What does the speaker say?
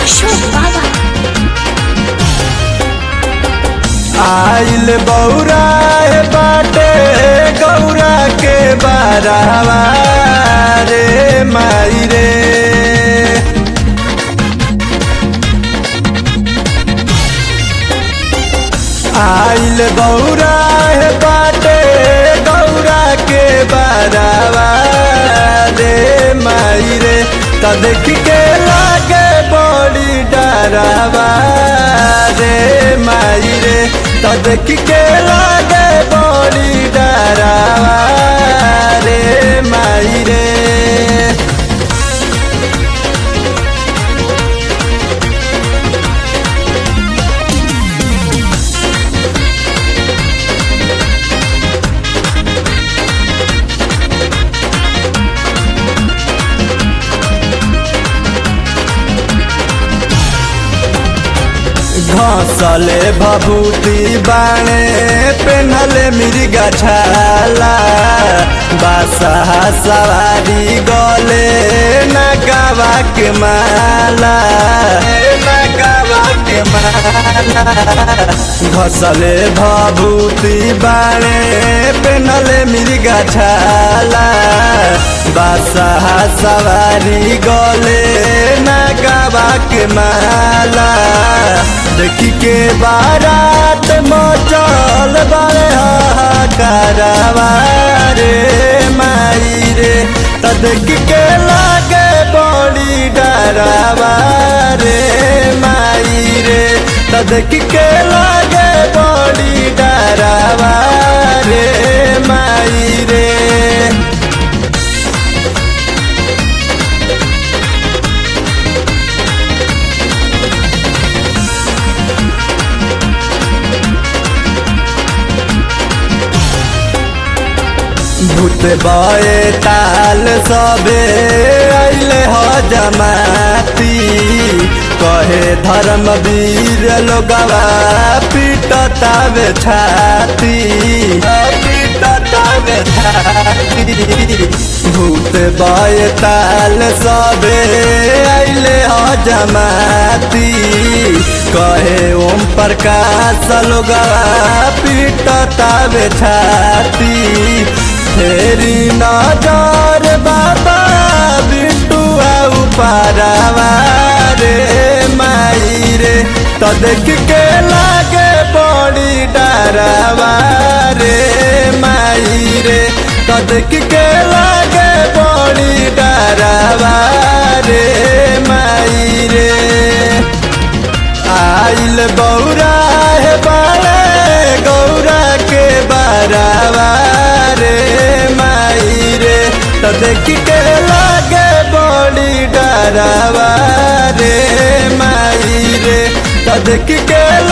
अशोक बाबा आइल बौरा हे बाटे गौरा के बारावा रे माई रे आइल बौरा हे बाटे गौरा के बारावा रे माई रे त देख के लागे बड़ी डरावा रे माई रे त देख के लागे बड़ी डरावा रे माई रे घसले भभूति बाणे पेन्हले मिर्गा छाला बासा सवारी गले नगावा के माला नगावा के माला घसले भभूति बाणे पेन्हले मिर्गा छाला बासा सवारी गले नगावा के माला देखी के बारात मचल बारे हाहाकारावा रे माई रे त देख के लागे बड़ी डरावा रे माई रे त देख के लागे बड़ी डरावा रे माई रे भूत बए ताल सबे अइले ह जमाती कहे धर्मवीर लोगवा पीटतावे छाती पीटतावे छाती भूत बए ताल सबे अइले ह जमाती कहे ओम प्रकाश लोगवा पीटतावे छाती फेरी नजर बाबा बिटुआ उपारावा रे माई रे त देख के लागे बड़ी डरावा रे माई रे त देख के लागे बड़ी डरावा रे माई रे आइल बौरा हे बाड़े गौरा के बारावा रे माई रे त देख के लागे बड़ी डरावा रे माई रे त देख के